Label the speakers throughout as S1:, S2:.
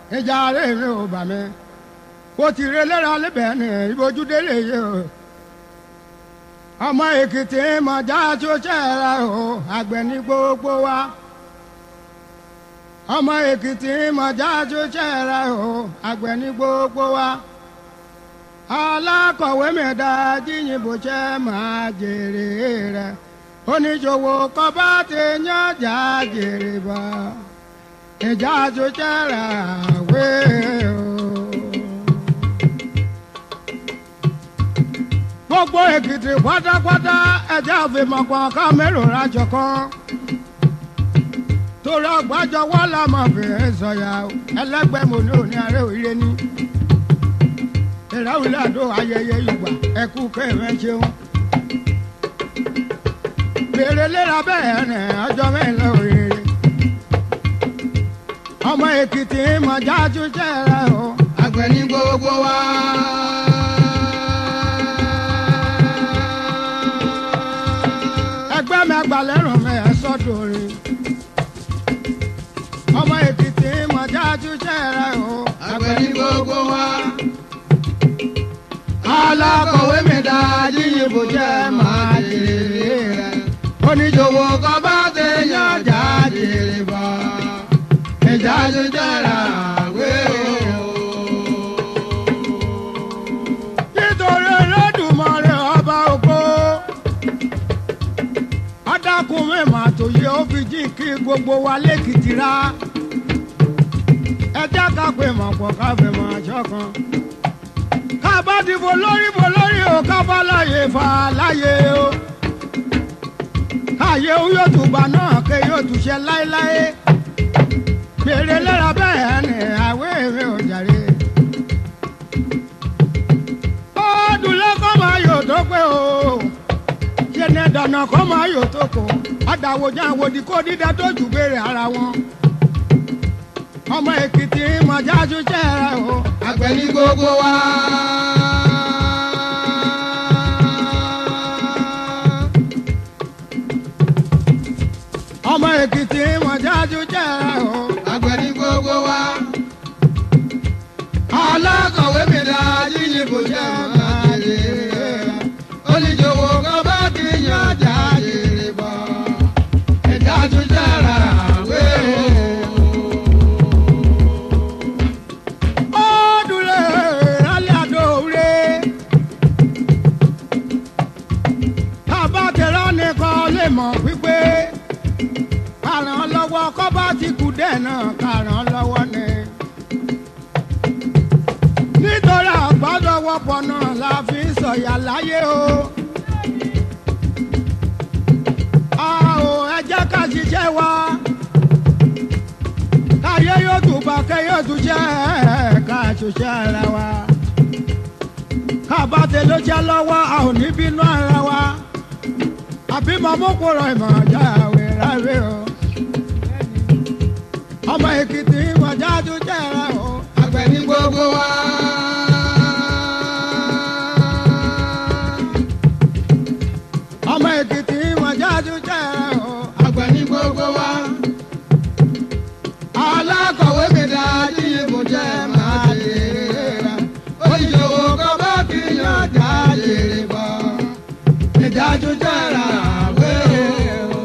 S1: ìjà rẹ̀ mi ò bà mí kò tí re lẹ́ra lẹ́bẹ̀ẹ́ ni ìbòjúdé lè yé o ọmọ èkìtì mọ̀já tó ṣẹ́ra o àgbẹ̀ ní gbogbo wa ọmọ èkìtì mọ̀já tó ṣẹ́ra o àgbẹ̀ ní gbogbo wa alákọ̀wé mẹ́ta jíyìnbó ṣẹ́ máa jèrè rẹ̀ oníṣòwò kọ́bá ti yànjà jèrè bá ìjà tó ṣẹ́ra wé o. gbogbo èkìtì pátápátá ẹjẹ àfimọ̀pọ̀ ká mélòó rájọ kan torí ọgbàjọ wọn làmọ fèrè sọyà ẹlẹgbẹmọ ní òní ààrẹ òye ní ìráwìlẹ àdó ayẹyẹ ìgbà ẹkú kẹrẹ ṣeun bèrè léra bẹ́ẹ̀ rẹ ọjọ́ mẹ́lẹ̀ òrèrè ọmọ èkìtì mọjá tún jẹrẹ o
S2: àgbẹ̀ ní gbogbo wa.
S1: ẹgbẹ́ mi àgbàlẹ́rùn mi ẹ̀ sọ́dọ̀ rẹ̀ ọmọ èkìtì mọjá tún jẹrẹ o
S2: àgbẹ̀ ní gbogbo wa. alákọ̀wé mi dá yíyìnbó jẹ́ máa jèrè rẹ̀. oníṣòwò kan bá ti yànjà jèrè bọ̀. ìjà tó jẹ́ra wé o.
S1: nítorí Olódùmarè ọba ògo adákun mẹ́mà tó yẹ ó fi jí kí gbogbo wa lẹ́kìtì rá ẹ jẹ́ ká pè mọ̀ pọ̀ ká fẹ́ mọ̀ àjọ kan ká bá dìbò lórí bò lórí o ká bá láyé fà láyé o káyé o yóò tún gbà náà ké yóò tún ṣe láéláé gbèrè lẹ́ra bẹ́ẹ̀ ni àwẹ̀ mi ò jàre ọdúnlé kọ́ máa yò tó pé o ṣẹ̀nẹ̀ dànà kọ́ máa yò tó kò àdàwòjá àwòdì kó dídá tó jù béèrè ara wọn ọmọ èkìtì mọ̀já ṣiṣẹ́ rẹ o
S2: àgbẹ̀ ní gbogbo wa.
S1: ọmọ èkìtì mọ̀já ṣiṣẹ́ rẹ o
S2: àgbẹ̀ ní gbogbo wa. alákọ̀wé mi dá yíyìnbó jẹ́ máa jèrè rẹ̀. oníṣòwò kan bá ti yànjà jèrè bọ̀. ìjà tó jẹ́ra wé o.
S1: ọdúnlé rálẹ̀ àdóore tábàtẹ̀rọ nìkan lè mọ̀ wípé kàrán lọ́wọ́ kọ́ bá ti kú dẹ̀ náà kàrán lọ́wọ́ ni. nítorí àgbàdọ̀wọ́pọ̀ náà la fi ń sọ̀yà láyé o. a ò ẹ jẹ́ ká ṣiṣẹ́ wa káyé yóò tún bá kẹ́ yóò tún jẹ́ ká ṣiṣẹ́ ara wa. kábàtẹ̀ ló jẹ́ lọ́wọ́ a ò ní bínú ara wa. àbí màmú kúrò ìmọ̀ ọjà àwẹ̀ rárẹ̀ o. ọmọ èkìtì ìmọ̀já tún jẹ́ ara o.
S2: àgbẹ̀ ní gbogbo wa.
S1: ọmọ èkìtì ìmọ̀já tún jẹ́ ara o.
S2: àgbẹ̀ ní gbogbo wa. alákọ̀wé mi dá yíyìnbó jẹ́ máa jèrè rẹ̀. oníṣòwò kan bá ti yànjà jèrè bọ̀. ìjà tó jẹ́ra wé o.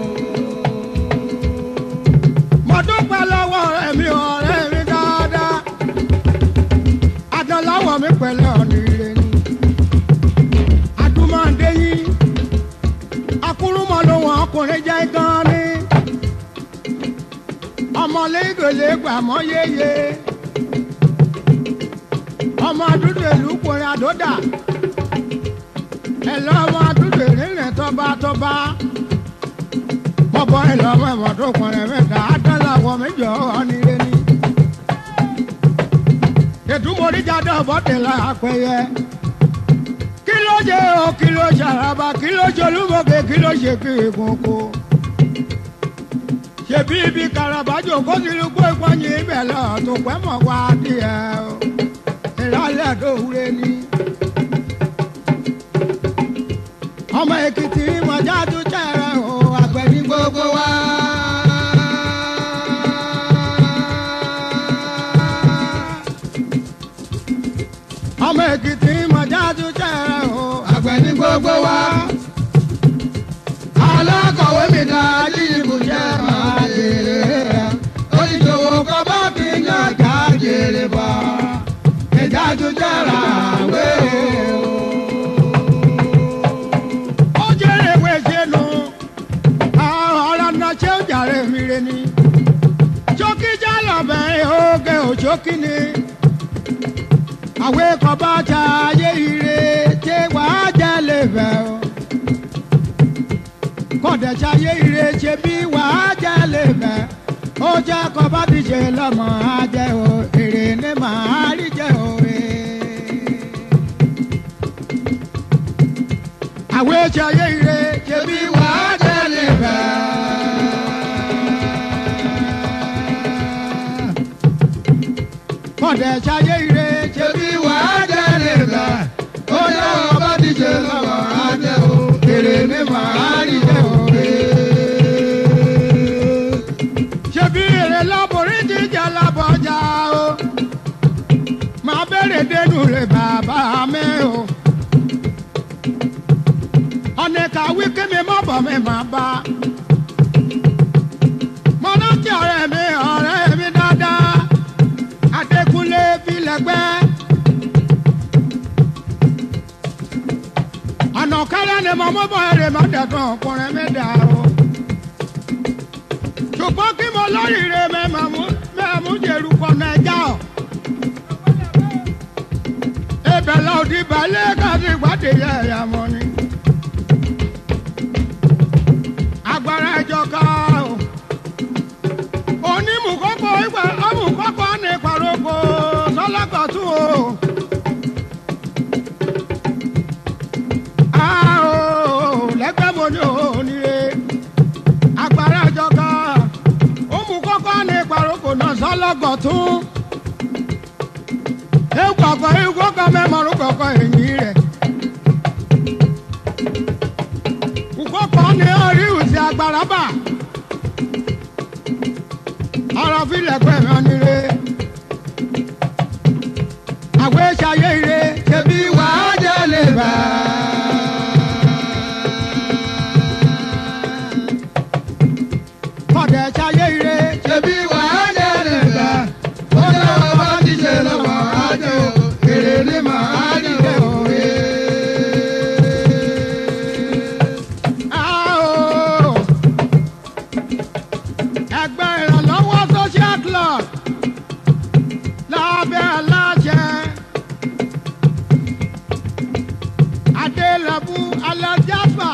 S1: mo dúpẹ́ lọ́wọ́ ọ̀rẹ́ mi ọ̀rẹ́ mi dáadáa. adọ́láwọ̀ mi pẹ̀lẹ́ ọ̀nà ire ni. adúmọ̀dé yìí akúrúmọ̀ ló wọn ọkùnrin jẹ́ gan ni. ọmọlé ìgbèlè gbàmọ́ yéye. ọmọ àdúgbò ìlú kùnrin àdódà. ẹ̀lọ́ ọmọ àdúgbò ìrìnrìn tọ́ba tọ́ba bọ́bọ́ ìlọ́mọ ẹ̀mọ́ tó kọrin mẹ́ta àtàlàwọ̀ méjọ ọ̀nìrè ni. ètùmọ̀ríjàdọ̀ bọ́tẹ̀lá àpẹyẹ. kí ló jẹ́ o kí ló ṣàràbà kí ló ṣe olúmọ̀kẹ́ kí ló ṣe kí ìkókó. ṣèbí ibi karabajo kó ti rí kó ìpọ́nyin ibẹ̀ lọ tó pẹ́ mọ̀ wá díẹ̀ o. ìrọ̀lẹ́ tó wúre ni. ọmọ èkìtì mọ̀já tó jẹ́rẹ̀ o àgbẹ̀ ní
S2: gbogbo wa.
S1: ọmọ èkìtì mọ̀jáde jẹ́rẹ̀ o.
S2: àgbẹ̀ ní gbogbo wa. alákọ̀wé mi dá yíyíbù jẹ́ máa jèrè rẹ̀. oníṣòwò kan bá fi yan ká jèrè bọ̀. ìjà tún jẹ́ra wé o.
S1: ó jẹ́rẹ̀ ìwé ṣẹ́nu ọ̀rọ̀ náà ṣé ó jàre mi re ni. ṣókíjà lọ́bẹ̀ oge òṣókí ni. àwẹ̀ kan bá ta ayé ire ṣé wàá jẹ́ lè bẹ̀ o. kọ̀dẹ̀ ṣayé ire ṣe bí wàá jẹ́ lè bẹ̀. ó jẹ́ kọ́ bá ti ṣe lọ́mọ á jẹ́ o èrè ní màá rí jẹ́ o. àwẹ̀ ṣayé ire ṣe bí
S2: bí wàá jẹ́ lè bẹ̀.
S1: kọ̀dẹ̀ ṣayé ire ṣe
S2: ṣe bí wàá jẹ́ lè bẹ̀. ó yẹ ọba ti ṣe lọ́wọ́ ajẹ́ o. èrè ní màá rí jẹ́ o.
S1: ṣe bí èrè láborí ti jà lábọjà o máa bẹ̀rẹ̀ dénú rẹ̀ bàbá mi o ọ̀nà kàwé kí mi má bọ̀ mi má bá mo rántí ọ̀rẹ́ mi ọ̀rẹ́ mi dáadáa Adékúnlé Bílẹ̀gbẹ́ ọ̀nà kẹrẹ́ ni mo mú bọ̀ èrè má dẹ̀kan ọkùnrin mi dà o ṣùgbọ́n kí mo lóríire mẹ́mú mẹ́mú jẹ̀rù kọ̀nà ẹja ọ̀. ibẹ̀ la ò di balẹ̀ káàdì ìgbàdì yẹ ẹ̀yà mọ́ ni. agbára ẹjọ́ ká o. onímùkọ́kọ́ ìgbà ọmùkọ́kọ́ ní ìparoko sọ́lákọ̀tún o. a ò lẹ́gbẹ́ mo ní òníire agbára ìjọba òmù kọ́kọ́ ní ìparoko náà sọ́lọ́gọ̀ tún. Ekọ̀kọ̀ ìkọ́kọ̀ mẹ́mọ̀rún kọ̀kọ̀ èyí rẹ̀. Ìkọ́kọ̀ ní orí ìsì agbára bà. Ọ̀rọ̀ filẹ̀ pẹ̀ mọ́ nílé. Àwẹ̀ ṣayé ire ṣe bí
S2: bí wàá jẹ́ lè bẹ̀.
S1: kọ̀dẹ̀ ṣayé ire ṣe
S2: ṣebí wàá jẹ́ lè bẹ̀. ó yẹ ọba ti ṣe lọ́wọ́ ajẹ́ o. èrè ní màá rí jẹ́ o.
S1: Ao! ẹgbẹ́ ìrànlọ́wọ́ social club lábẹ́ aláṣẹ adélábù alájàfà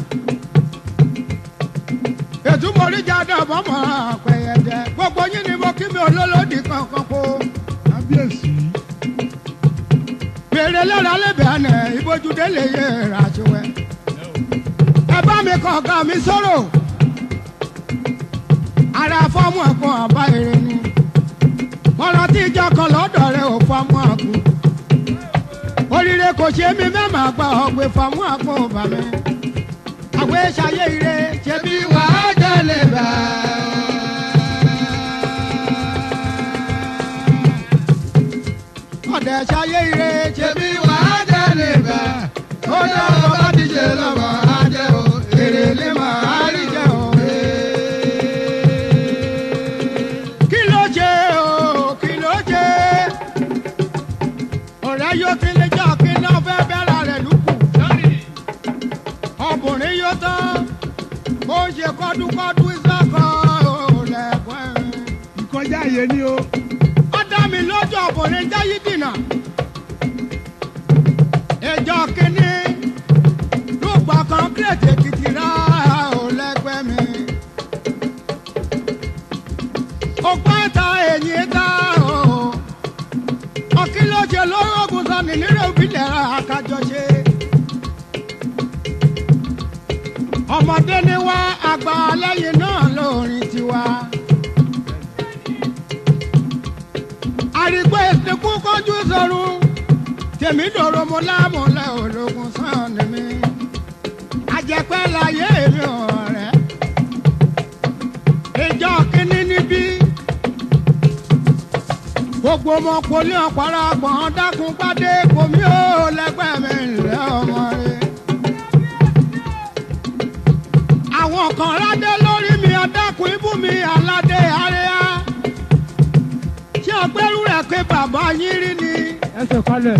S1: ètùmọ̀ríjàdé ọ̀bọ̀mọ̀ pẹ̀yẹ̀dẹ̀ gbogbo yín ni mo kí mi olólòdì kankan kó
S2: kábíyèsí.
S1: pèrè lọ́la lẹ́bẹ̀ẹ́ àná ìbòjúdé lè yẹ ìràṣẹ́wẹ́ ẹ bá mi kàn ká mi sọ̀rọ̀ ara fọ́ọ̀mù ẹ̀kọ́ ọba èrè ni mọ̀rọ̀ tí ìjọ kan lọ́dọ̀ rẹ̀ ò fọ́ọ̀mù àkú oríire kò ṣe mí mẹ́mà gba ọ̀gbẹ́ fọ́ọ̀mù àkú ọba mi àgbẹ̀ ṣayé ire ṣe bí
S2: ṣebí wàá jẹ́ lè bẹ̀.
S1: ọ̀dẹ̀ ṣayé ire ṣe bí
S2: ṣebí wàá jẹ́ lè bẹ̀. ó yẹ ọba ti ṣe lọ́wọ́ ajẹ́ o. èrè ní màá rí jẹ́ o.
S1: kí ló ṣe o kí ló ṣe ọ̀rẹ́ yóò ti lè jọ kí náà fẹ́ bẹ́ra rẹ̀ lùkù ọkùnrin yóò tán ó ń ṣe kọ́dúkọ́dú ìsọ́kọ̀ lẹ́kọ̀ọ́
S2: ìkọjá yé ni o.
S1: ó dá mi lójú ọkùnrin jáyé dìnnà ìjọ kínní lùgbà kan kírètì èkìtì rà ó lẹ́gbẹ́ mi ọgbọ́n ta ẹ̀yìn ta o ọkí ló ṣe lórí ogun sani nírò ìbílẹ̀ àkájọṣe. ọmọdé ni wá àgbà lẹ́yìn náà lórin tiwa. àrígbó ìsìnkú kọjú sọ̀rùn tèmi dòrò mo lámúlẹ̀ ológun sàn ni mi. àjẹpẹ́ láyé mi ọ̀rẹ́. ìjọ kínní níbí gbogbo ọmọ poli ọ̀pára gbọ̀n dákun pàdé kòmí ò lẹ́gbẹ́ mi rẹ̀ ọmọ rẹ̀. àwọn kan ládé lórí mi adákun ibú mi aládé àríyá tí ọgbẹ́rú rẹ̀ pé bàbá yín rí ni.
S2: ẹsẹ̀ kalẹ̀.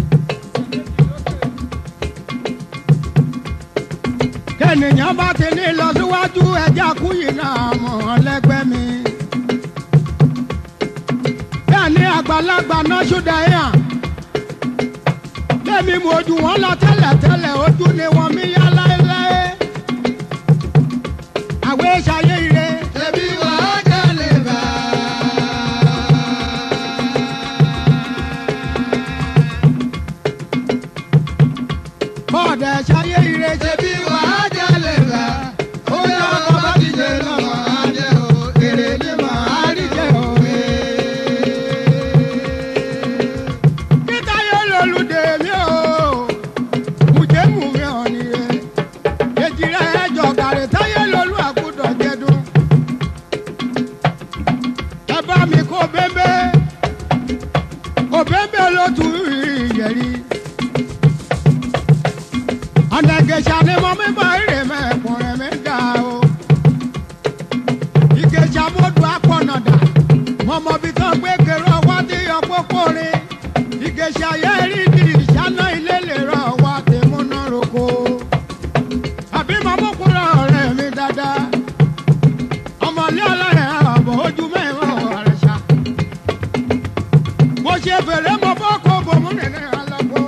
S1: kẹ́nìyàn bá ti ní lọ síwájú ẹja kúyì náà mọ̀ lẹ́gbẹ́ mi. bẹ́ẹ̀ ni àgbàlagbà náà ṣúdà yàn. lẹ́mi mo ojú wọn lọ tẹ́lẹ̀tẹ́lẹ̀ ojú ni wọ́n mi yá láéláé. àwẹ̀ ṣayé ire.
S2: ṣebí wàá jalè bá.
S1: bọ́ọ̀dẹ̀ ṣayé ire ṣe
S2: ṣebí wàá jalè bá. ó yá ọkọ̀ bá ti jẹ lọ́mọ adé o. èrè ni màá rí jẹ òwe.
S1: Peter yóò lòlùdè mi o. Mùjẹ́ mú mi hàn ní rẹ̀. Èjì rẹ̀ ẹjọ́ gàrẹ́ táyé lolú àkúdọ̀ jẹ́dún. Ẹ bá mi kó bẹ́ńbẹ́. Kó bẹ́ńbẹ́ ló tu ìyẹ̀rí. Ọ̀nà ìgèsà ni mo mi bọ̀ èrè mẹ́kùnrin mi dà o. Ìgèsà mo dùn apọ̀nàdà. Mọ̀mọ́ bí tán gbé kéré ọwọ́ tí yọ pópó rin ìgèsè ayé rí di ìṣáná ilé lè rọ wá tèmúná roko. àbí màmú kúrò ọ̀rẹ́ mi dáadáa. ọmọlé ọlọ́rẹ̀ àbọ̀ ojú mẹ́rin ọ̀rẹ́ ṣá. mo ṣe fèrè mo bọ́ kó bomú nínú alágbó.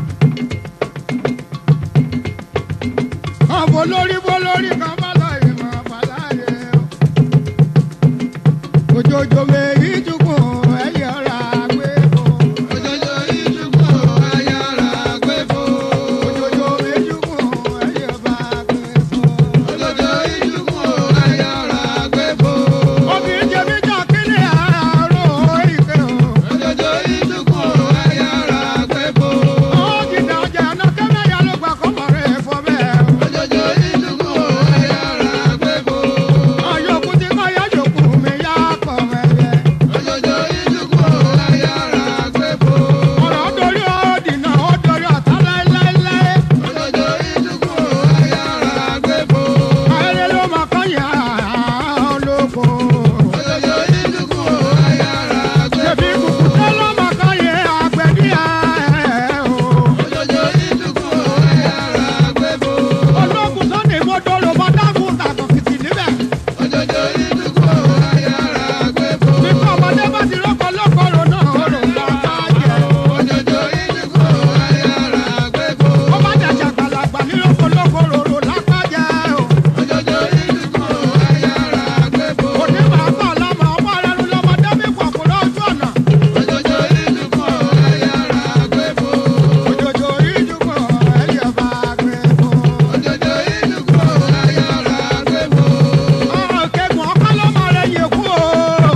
S1: ọ̀bọ lórí bó lórí kan bá lọ ìmọ̀ àbáláyé. òjòjò mèrí tukùn ẹ̀yẹ ọ̀rọ̀ àgbẹ̀ bò.
S2: òjòjò ìṣubú ayára gbé fò.
S1: Òjòjò méjìkùn ẹyẹ bá gbé fún.
S2: òjòjò ìṣubú ayára gbé fò.
S1: Obìnrin jẹ mí jà kílẹ̀ àárọ̀ ìkẹ́ o.
S2: òjòjò ìṣubú ayára gbé fò.
S1: Ó jìnnà ọjà ẹ̀nà kẹ́lẹ́ ya ló gbà kọ́mọ rẹ̀ fọ́ bẹ́ẹ̀.
S2: òjòjò ìṣubú ayára gbé fò.
S1: Ọ̀yọ́kú ti kọ́ yá yòókù mi yá kọ̀ mẹ́yẹ.
S2: òjòjò ìṣubú ayára gbé fò.
S1: Ọ̀rọ̀ dorí ọ̀dìnà ó dorí ọ̀tá láéláéláé.
S2: òjòjò ìṣubú ayára gbé fò.
S1: Ayẹyẹ ló máa kọ́ yà á lóko.
S2: òjòjò ìṣubú ayára gbé
S1: Ṣèbí
S2: fò.
S1: kùkùté ló máa kọ́ yẹ àgbẹ̀díyà ẹ̀ o.
S2: òjòjò ìṣubú ayára gbé fò.
S1: ológun sunday mọ́tò ló bá dágùn tàkàn kìtì níbẹ̀.
S2: òjòjò ìṣubú ayára gbé fò.
S1: nípa ọmọdé bá ti rọ́pò lọ́kọ̀ọ́rọ̀ náà ó lò ń bá ká jẹ.
S2: òjòjò ìṣubú ayára gbé fò.
S1: ó bá dàjà gbàlagbà ní lọ́kọ̀ lọ́kọ̀ọ́rọ̀ lápá jẹ.
S2: òjòjò ìṣubú ayára gbé fò.
S1: òní màá kọ́ ọ̀làmọ̀ ọmọ rẹ̀ ló lọ́mọdé mi pọ̀ kó lójú ọ̀nà.
S2: òjòjò ìṣubú ayára gbé fò.
S1: òjòjò ìdúgbò ẹ̀yẹ bá gbé fún.
S2: òjòjò ìṣubú ayára gbé fò.
S1: ọ̀rọ̀ kẹ́gùn ọkọ lọ́mọ rẹ̀ yẹ kú o.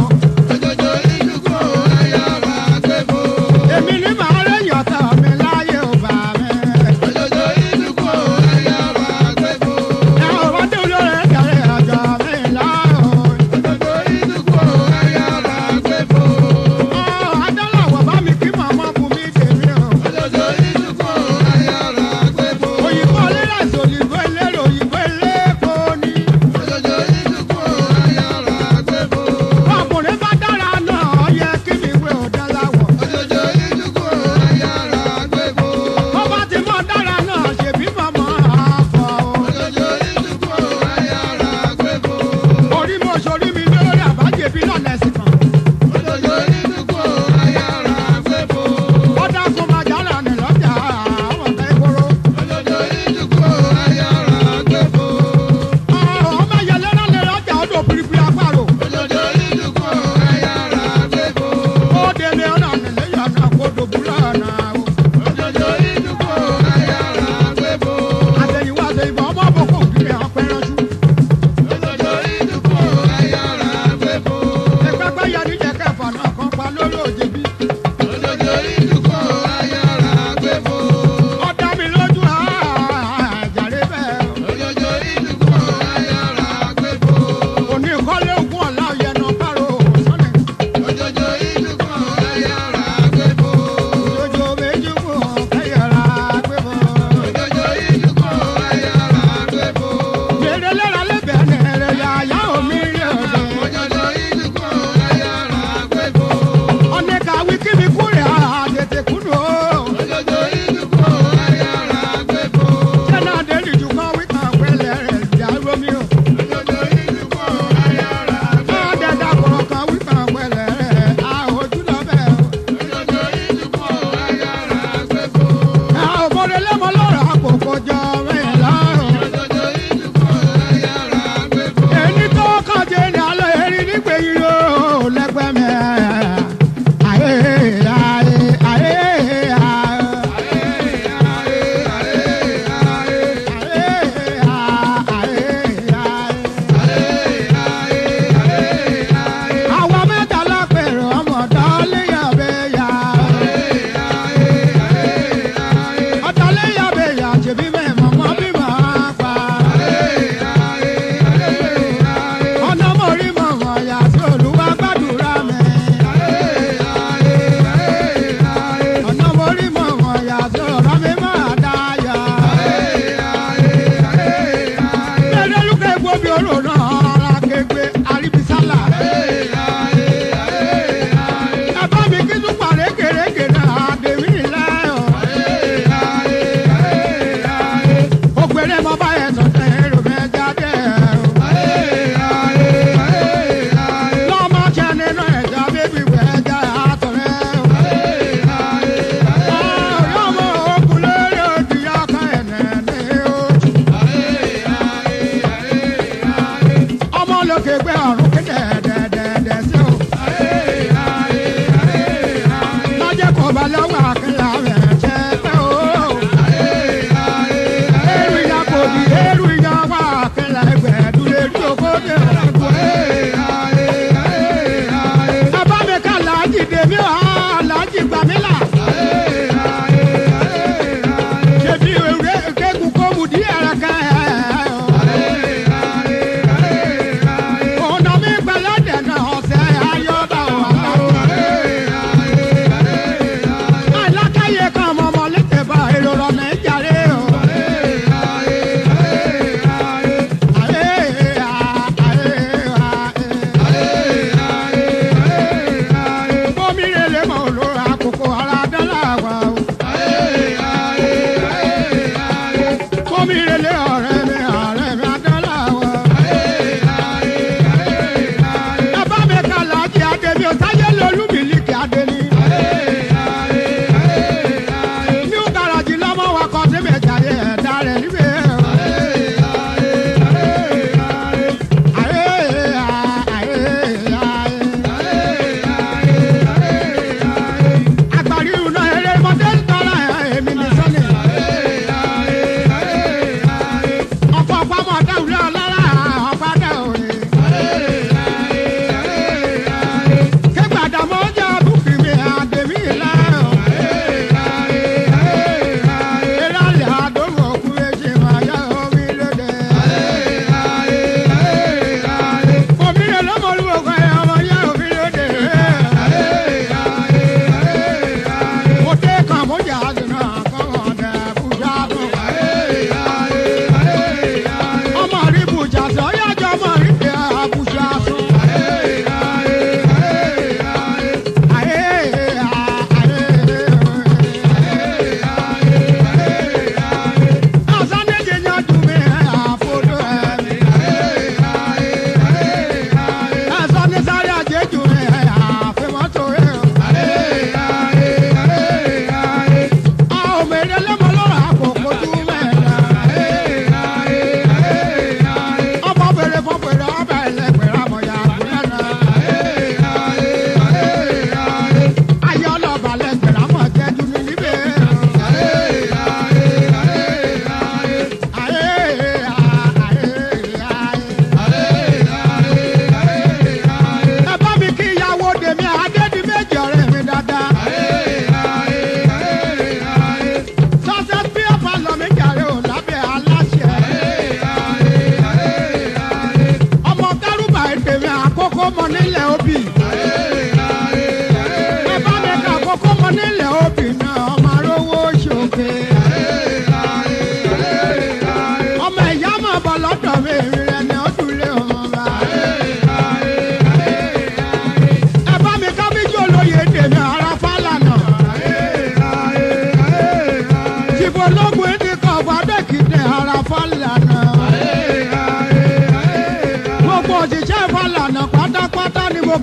S2: òjòjò ìṣubú ayára gbé fò.
S1: èmi ní màá rẹ̀ yọ̀tọ̀ mi láyé ò bá mi.
S2: òjòjò ìṣubú ayára gbé fò.
S1: ẹ̀ ọ̀rọ̀ dé olórí ẹ̀jẹ̀ ọjọ́ mi láàrọ̀.
S2: òjòjò ìṣubú ayára gbé fò.
S1: Adọ́làwọ̀ bá mi kí màmá fún mi tèmi o.
S2: òjòjò ìṣubú ayára gbé fò.
S1: Òyìnbó lérasì òyìnbó elérò òyìnbó eléko ni.
S2: òjòjò ìṣubú ayára gbé fò.
S1: Ọkùnrin bá dára náà ó yẹ kí mi wé ọ̀dọ́láwọ̀.
S2: òjòjò ìṣubú ayára gbé fò.
S1: Bó bá ti mọ̀ dára náà ṣèbí màmá àfọ̀ o.
S2: òjòjò ìṣubú ayára gbé fò.
S1: Orí mo ṣorí mi lórí àbájẹbí lọ́nà ẹ̀sìn kan.
S2: òjòjò ìṣubú ayára gbé fò.
S1: Ó dákun máa jálà ní lọ́jà àwọn ọ̀gá ìgboro.
S2: òjòjò ìṣubú ayára gbé fò.
S1: Ọmọ ìyẹlẹ náà lè lọ́jà odò pírípírí apárò.
S2: òjòjò ìṣubú ayára gbé fò.
S1: Ó délé ọ̀nà nílé yọ̀nà kó dòbúlọ̀ ọ̀nà o.
S2: òjòjò ìṣubú ayára gbé fò.
S1: Àtẹ̀yìnwá àtẹ̀yìnbọ̀ ọmọ àbọ̀kọ̀ òkìrì ọ̀pẹ ránṣú.
S2: òjòjò ìṣubú ayára gbé fò.
S1: Ẹgbẹ́gbẹ́ yẹ ní jẹ́ kẹfà náà kan pa lórí òjèbí.
S2: òjòjò ìṣubú ayára gbé fò.
S1: Ó dá mi lójú àjàre bẹ́ẹ̀.
S2: òjòjò ìṣubú ayára gbé fò.
S1: Òní kọ́lé ogún ọ̀la ọ̀yẹ̀nà pàrọ̀ sọ́nẹ̀.
S2: òjòjò ìṣubú ayára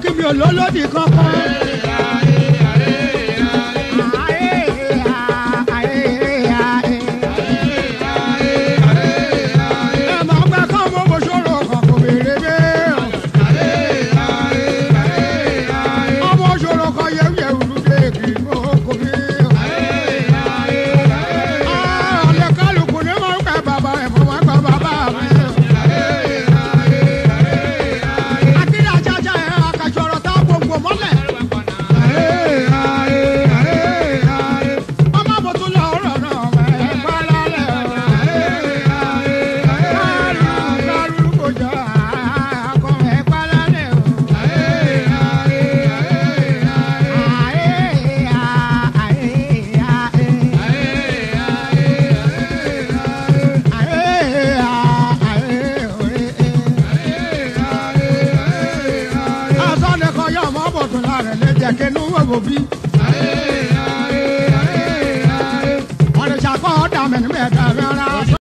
S1: kí mi ò lólódì kankan. ẹ máa gbà kán mo mo ṣòro kan kò béèrè bẹ́ẹ̀. ọmọ ṣòro kan yẹ̀wùyẹ̀wù lóde kì í kó kò béèrè. ọ̀lẹ́ kálukú ni wọ́n ń pẹ́ bàbá ẹ̀ fún wọn gbọ́ bàbá mi. akíndé ajájá ẹ̀ akàṣọ̀rọ̀ tá gbogbo mọ́lẹ̀. ọmọ bòtú lọ ọ̀rọ̀ náà ẹ̀ pa lálẹ́. kárù kárù kò jọ àkọ́ ẹ̀ pa lálẹ́ o. asọ́nẹ̀kọ̀ yọ̀ mọ́ bòtú lára ẹ̀ lẹ́jẹ̀ kínú wò bí. ọ̀rẹ́sàkọ́ dàmẹ́nu mẹ́ta mẹ́ra.